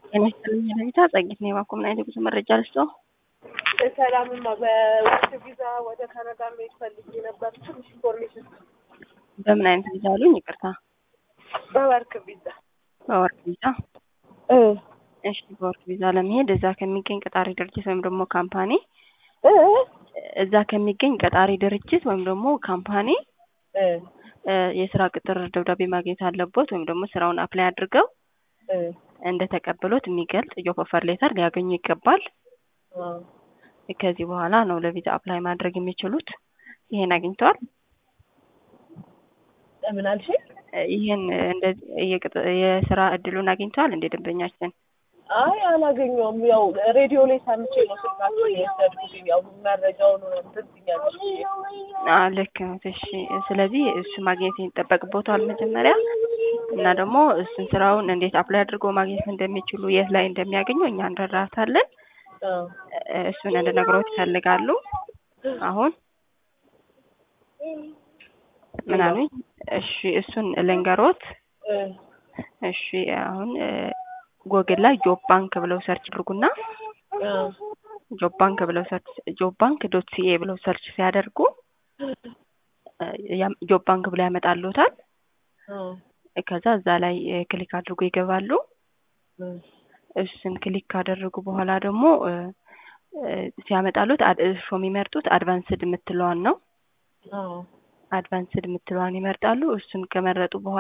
ጤና ይስጥልኝ ለቪዛ ጸጊት ነው የባኮ ምን አይነት የጉዞ መረጃ ልስጠው? ሰላምማ በወርክ ቪዛ ወደ ካናዳ መሄድ ፈልጌ ነበር። ትንሽ ኢንፎርሜሽን በምን አይነት ቪዛ አሉኝ? ይቅርታ በወርክ ቪዛ በወርክ ቪዛ። እሺ በወርክ ቪዛ ለመሄድ እዛ ከሚገኝ ቀጣሪ ድርጅት ወይም ደግሞ ካምፓኒ እዛ ከሚገኝ ቀጣሪ ድርጅት ወይም ደግሞ ካምፓኒ የስራ ቅጥር ደብዳቤ ማግኘት አለቦት ወይም ደግሞ ስራውን አፕላይ አድርገው እንደተቀበሉት የሚገልጽ ጆብ ኦፈር ሌተር ሊያገኙ ይገባል። ከዚህ በኋላ ነው ለቪዛ አፕላይ ማድረግ የሚችሉት። ይሄን አግኝተዋል? ምን አልሽ? ይህን እንደዚህ የስራ እድሉን አግኝተዋል እንደ ደንበኛችን? አይ አላገኘውም። ያው ሬዲዮ ላይ ሰምቼ ነው ስልካችሁን የወሰድኩት። ያው መረጃውን እንትን ብያለሁ። ልክ ነው። እሺ፣ ስለዚህ እሱ ማግኘት ይጠበቅቦታል መጀመሪያ እና ደግሞ እሱን ስራውን እንዴት አፕላይ አድርጎ ማግኘት እንደሚችሉ የት ላይ እንደሚያገኙ እኛ እንረዳታለን። እሱን እንድነግሮት ይፈልጋሉ። አሁን ምን አሉኝ? እሺ እሱን ልንገሮት። እሺ አሁን ጎግል ላይ ጆብ ባንክ ብለው ሰርች አድርጉና ጆብ ባንክ ብለው ሰርች ጆብ ባንክ ዶት ሲኤ ብለው ሰርች ሲያደርጉ ጆብ ባንክ ብለው ያመጣሉታል። ከዛ እዛ ላይ ክሊክ አድርጎ ይገባሉ። እሱን ክሊክ ካደረጉ በኋላ ደግሞ ሲያመጣሉት እርሾ የሚመርጡት አድቫንስድ የምትለዋን ነው። አድቫንስድ የምትለዋን ይመርጣሉ። እሱን ከመረጡ በኋላ